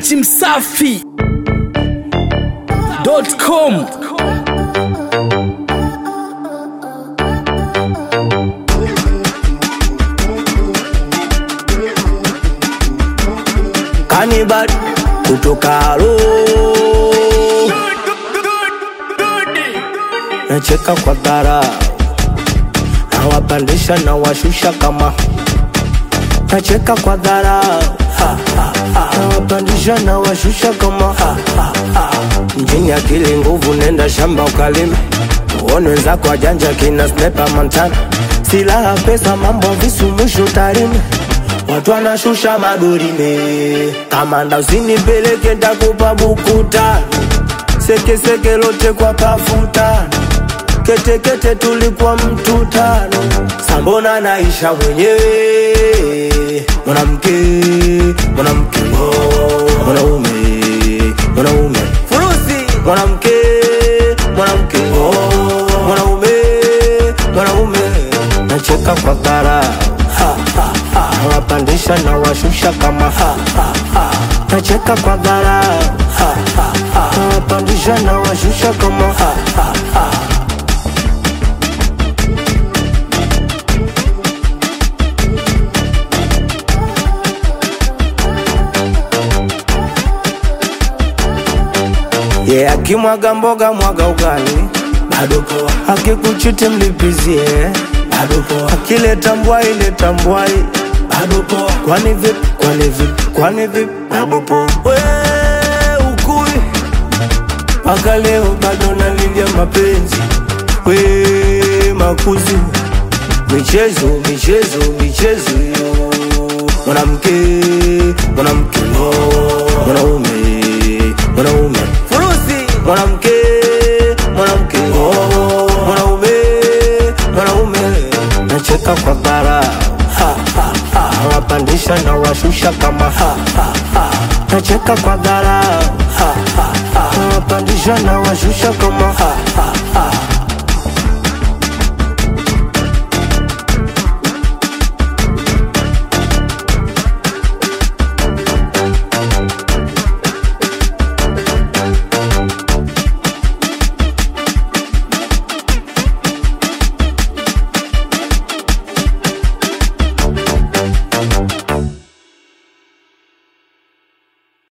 Dachi Msafi.com Kanibal kutoka Alo, nacheka kwa dhara, nawapandisha na washusha kama nacheka kwa dhara, nawapandisha na washusha kama mjini akili nguvu, nenda shamba ukalime, uone wenzako wajanja kina snepa Montana, silaha pesa, mambo visu, mwisho tarime Watu wanashusha magorime, kamanda usinipeleke ntakupa buku tano, sekeseke lote kwa pafuta, ketekete tulikuwa mtu tano, sambona naisha mwenyewe, mwanamke mwanamke, oh, mwanaume mwanaume, furusi mwanamke mwanamke, oh, mwanaume mwanaume, nacheka kwa dhara nawapandisha na washusha kama ha, ha, ha. nacheka kwa dhara nawapandisha na washusha kama ha, ha, ha. ye yeah, akimwaga mboga mwaga ugali bado poa, akikuchiti mlipizie bado poa, akileta mbwai leta mbwai bado poa, kwani vipi kwani vipi kwani vipi bado poa, we ukui mpaka leo bado nalilia mapenzi we makuzi michezo michezo michezo yo mwanamke mwanamke oh, mwanaume mwanaume furusi mwanamke mwanamke oh, mwanaume mwanaume nacheka kwa bara nawapandisha na washusha kama ha, ha, ha. nacheka kwa dhara nawapandisha na washusha kama ha, ha, ha.